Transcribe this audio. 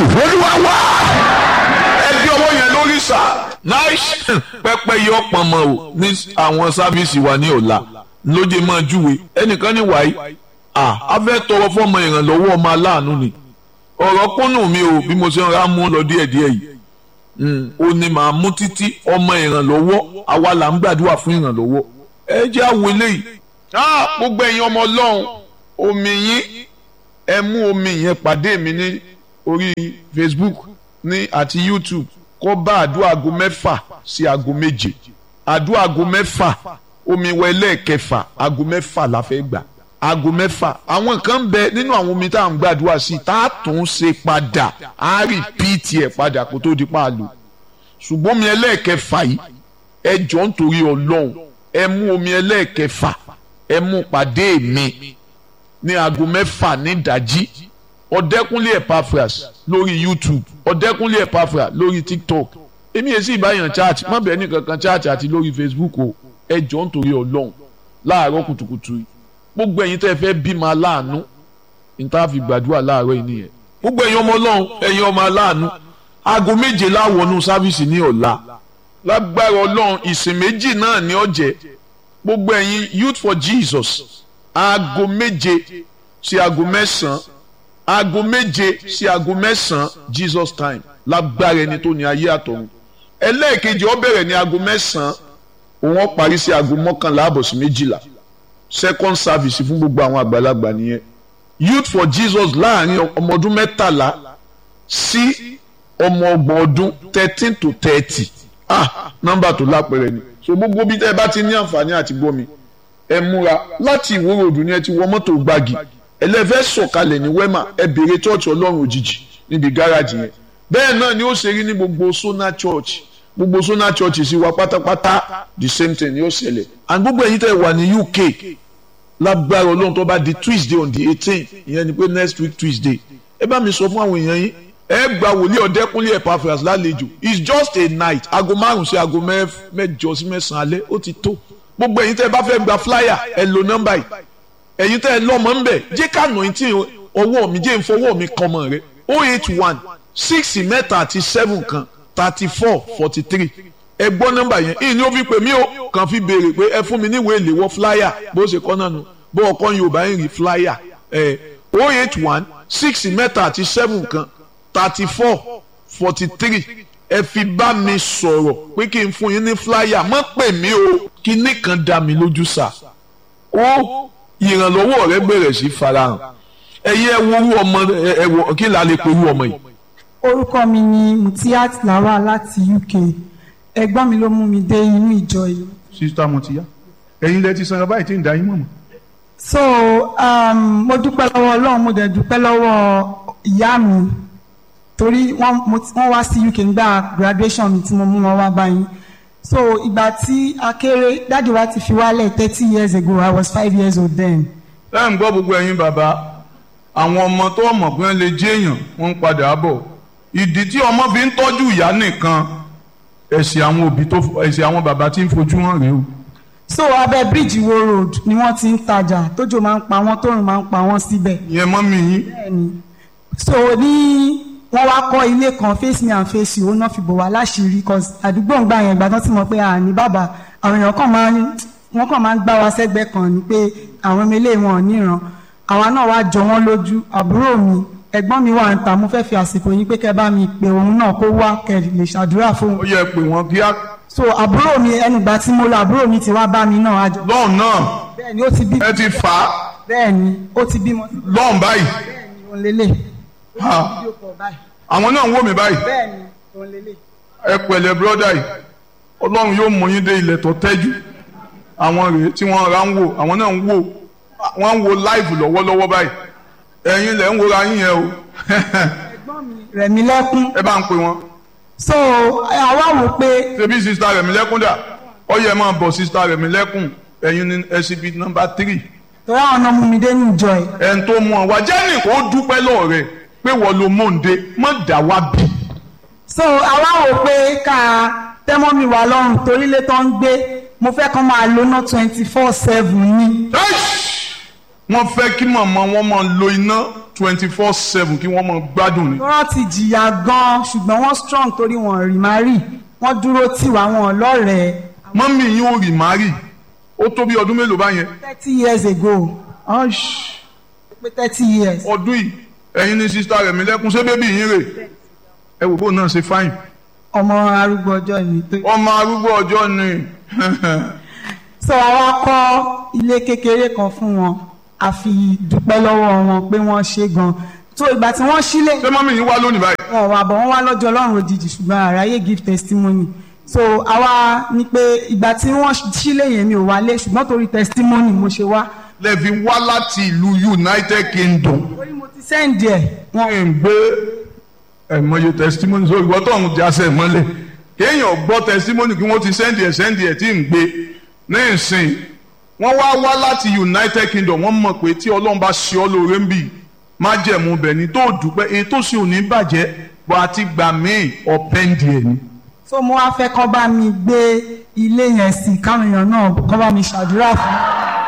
jésù olúwa wá. ẹ bí ọwọ́ yẹn lórí sà. nice pẹpẹ yọ pọnmọ o ní àwọn sáfíìsì wa ní ọ̀la lóde máa júwe ẹnìkan ní wàyí à á fẹ́ tọrọ fọmọ ìrànlọ́wọ́ ọmọ aláàánú ni ọ̀rọ̀ kúnnù mi o bí mo ṣe ń ra mú lọ díẹ̀díẹ̀ yìí ó ní màá mú títí ọmọ ìrànlọ́wọ́ àwa là ń gbàdúrà fún ìrànlọ́wọ́ ẹ jẹ́ àwọn eléyìí gbogbo ẹ̀yin ọmọ ọlọ́run omi yín ẹ mú omi yẹn pàdé mi ní orí Facebook ní àti YouTube kó bá àdúrà aago mẹ́fà sí aago méje àdúrà aago mẹ́fà omi wẹlẹ́ kẹfà aago mẹ́fà la fẹ́ gbà aago mẹ́fà àwọn kan ń bẹ nínú àwọn omi tá à ń gbàdúrà sí tá a tún ṣe padà á rìpíìtì ẹ̀ padà kó tó di paàlù ṣùgbọ́n omi ẹlẹ́ẹ̀kẹfà yìí ẹ jọ ń torí ọlọ́run ẹ mú omi ẹlẹ́ẹ̀kẹfà ẹ mú pàdé mi ní aago mẹ́fà ní ìdájí ọ̀dẹ́kúnlé Epaphras lórí YouTube ọ̀dẹ́kúnlé Epaphras lórí TikTok èmi yẹn sì báyàn chat má bẹ́ẹ̀ ní kankan chat àti lórí Facebook o ẹ jọ ń torí ọlọ́run láàárọ̀ kùtùkùtù yìí gbogbo ẹ̀yin tẹ́ ẹ fẹ́ bímọ aláàánú níta fi gbàdúrà láàárọ̀ yìí nìyẹn gbogbo ẹ̀yin ọmọ ọlọ́run ẹ̀yin ọmọ aláàánú aago méje láwọnú sáfíìsì ní ọ̀la lágbára ọlọ́run ìsìn méjì náà ní ọ̀jẹ̀ gbogbo ẹ̀yin youth for Jesus aago méje sí aago mẹ́sàn-án aago méje sí aago mẹ́sàn-án Jesus time lágbára ẹni tó ní ayé àtọ̀run ẹlẹ́ẹ̀kejì ó bẹ̀rẹ̀ ní aago mẹ́sàn-án òun ó parí sí aago mọ́kànlá àbọ̀ sí méjìlá second service fún gbogbo àwọn àgbàlagbà nìyẹn youth for Jesus láàrin ọmọ ọdún mẹ́tàlá sí ọmọ ọgbọ̀n ọdún thirteen to thirty ah nọ́mbà tó lápẹ̀rẹ̀ ni so gbogbo bí tẹ́ ẹ bá ti ní àǹfààní àti gbọ́ mi ẹ múra láti ìwúrò òdù ni ẹ ti wọ mọ́tò gbági ẹlẹ́fẹ́ sọ̀kalẹ̀ ní wema ẹ béèrè church ọlọ́run òjijì níbi gáràjì yẹn bẹ́ẹ̀ náà ni ó ṣe rí ní gbogbo sona church gbogbo sona church sì wá pátápátá the same thing ni ó ṣẹlẹ̀ and gbogbo ẹ̀yin tẹ́ wà ní UK lágbára ọlọ́run tó bá di Tuesday on the eighteen ìyẹn ni pé next week Tuesday ẹ bá mi sọ fún àwọn èèyàn yín ẹ gba wòlíì ọ̀dẹ́kúnlé Epaphras lálejò it's just a night aago márùn sí aago mẹ́jọ sí mẹ́sàn-án alẹ́ ó ti tó gbogbo ẹ̀yin tẹ́ ẹ bá fẹ́ gba flyer ẹ lo nọ́mbà yìí ẹ̀yin tẹ́ ẹ lọ́mọ ń bẹ̀ jẹ́ ká nà tí ọwọ́ mi jẹ́ ìfọwọ́ mi kan mọ̀ rẹ o eight one six mẹ́ta àti seven kan thirty four forty three ẹ gbọ́ nọ́mbà yẹn ìyìn ni ó fi pè mí o kàn fi béèrè pé ẹ fún mi níwèé ìléwọ́ flyer bó ṣe kọ́ náà nu bó ọkọ Yorùbá ń rí flyer ẹ o eight one six mẹ́ta àti seven kan thirty four forty three ẹ fi bá mi sọ̀rọ̀ pé kí n fún yín ní flyer má pè mí o kí nìkan dá mi lójú sà ó ìrànlọ́wọ́ rẹ bẹ̀rẹ̀ sí farahàn ẹ̀yin ẹ wo orú ọmọ ẹ wọ kí la lè pe orú ọmọ yìí. orúkọ mi ni Mutiat Lawal láti UK ẹ̀gbọ́n mi ló mú mi dé inú ìjọ yìí. sista Mutiya ẹ̀yin lẹ ti sanra báyìí tí ń da yín mọ̀ mọ́. so um, mo dúpẹ́ lọ́wọ́ Ọlọ́run mo dẹ̀ dúpẹ́ lọ́wọ́ ìyá mi torí wọ́n wá sí UK nígbà graduation mi tí mo mú wọn wá báyìí so ìgbà tí a kéré dáàdi wa ti fi wálẹ̀ thirty years ago I was five years old then. ẹ ń gbọ́ gbogbo ẹ̀yin bàbá àwọn ọmọ tó mọ̀ pé wọ́n lè jẹ́ èèyàn wọ́n ń padà bọ̀ ìdí tí ọmọ fi ń tọ́jú ìyá nìkan ẹ̀sìn àwọn òbí tó ẹ̀sìn àwọn bàbá tí ń fojú hàn rèé o. so abẹ́ bíríìjì wo road ni wọ́n ti ń tajà tójò máa ń pa wọ́n tóòrùn máa ń pa wọ́n síbẹ̀. ìyẹn mọ́ mi yín. bẹ́ẹ̀ni so ní wọ́n wá kọ́ ilé kan face me and face you ó náà fi bò wá láṣìírí cause àdúgbò ń gbà yẹn ìgbà tán ti mọ̀ pé àní bàbá àwọn èèyàn kan máa ń wọ́n kàn máa ń gbá wa sẹ́gbẹ́ kan ni pé àwọn ọmọ ilé wọn ò níran àwa náà wá jọ wọ́n lójú àbúrò mi ẹ̀gbọ́n mi wà ń ta mo fẹ́ fi àsìkò yín pé kẹ́ bá mi pè òun náà kó wá kẹ́ lè ṣàdúrà fún ó yẹ pé wọ́n kíá. so àbúrò mi ẹnìgbà tí mo lọ àbúrò mi ti wá bá mi náà àjọ. lọ́ọ̀n náà bẹ́ẹ̀ni ó ti bí. ẹ ti fà á. bẹ́ẹ̀ni ó ti bímọ. lọ́ọ̀n báyìí. bẹ́ẹ̀ni òun lélẹ̀. Ha. àwọn náà ń wò mí báyìí. bẹ́ẹ̀ni òun lélẹ̀. ẹ pẹ̀lẹ́ bírọ́dà yìí ọlọ́run yóò mú yín dé ilẹ̀ tó tẹ́jú àwọn rèé tí wọ́n ra ń wò àwọn náà ń wò wọ́n ń wo láìfù lọ́wọ́lọ́wọ́ báyìí ẹ̀yin lẹ̀ ń wòra yín yẹn o ẹ̀gbọ́n mi rẹ̀mí lẹ́kún. ẹ bá ń pè wọ́n. so àwa wò pé. ṣebí sista rẹ̀mí lẹ́kún dà ó yẹ máa bọ̀ sista rẹ̀mí lẹ́kún ẹ̀yin ní SCB nọ́mbà tírì. torí àwọn ọ̀nà mú mi dé ní ìjọ ẹ̀. ẹ̀ ń tó mú ọ wá jẹ́nì kó dúpẹ́ lọ́ọ̀ rẹ̀ pé wọ́n lo mọ́ǹde mọ́ dà wá bí. so àwa wò pé ká tẹ́mọ́ mi wà lọ́rùn torí ilé tó ń gbé mo fẹ́ kán máa lóná twenty four seven ní. wọ́n fẹ́ kí màmá wọn máa lo iná twenty four seven kí wọ́n máa gbádùn ni. wọ́n ti jìyà gan-an ṣùgbọ́n wọ́n strong torí wọn rí má rí wọ́n dúró tì wá wọn lọ́rẹ̀ẹ́ mọ́mí yín ò rì má rì ó tó bí ọdún mélòó báyẹn. thirty years ago pé thirty years. ọdún yìí ẹ̀yin ní sista rẹ̀ mi lẹ́kún ṣé bébí yín rè ẹ wò bó náà ṣe fáìn. ọmọ arúgbó ọjọ́ ni. ọmọ arúgbó ọjọ́ ni. so àwa kọ́ ilé kékeré kan fún wọn a fi dúpẹ́ lọ́wọ́ wọn pé wọ́n ṣe gan so ìgbà tí wọ́n sílé ṣé mọ́mí yín wá lónìí báyìí. wọn wà bọ̀ wọ́n wá lọ́jọ́ ọlọ́run òjijì ṣùgbọ́n àráyé give testimony so àwa ní pé ìgbà tí wọ́n sílé yẹn mi ò wálé ṣùgbọ́n torí testimony mo ṣe wá. lẹ́ẹ̀fi wá láti ìlú United Kingdom. orí mo ti sẹ́ǹdì ẹ̀. wọ́n ń gbé ẹ̀mọye testimony sórí ìwọ́n tó ń jásẹ̀ mọ́lẹ̀ kéèyàn gbọ́ testimony kí wọ́n ti sẹ́ǹdì ẹ̀ sẹ́ǹdì ẹ̀ tí ń gbé ní ìsìn wọ́n wá wá láti United Kingdom wọ́n mọ̀ pé tí Ọlọ́run bá ṣe ọ́ lóore ń bì má jẹ̀mú bẹ̀ ní tó dùpẹ́ èyí tó sì ò ní bàjẹ́ bọ́ àti gbà míì ọ̀pẹ́ǹdì ẹ̀ ni. so mo wá fẹ́ kọ́ bá mi gbé ilé yẹn sí káwọn èèyàn náà kọ́ bá mi ṣàdúrà fún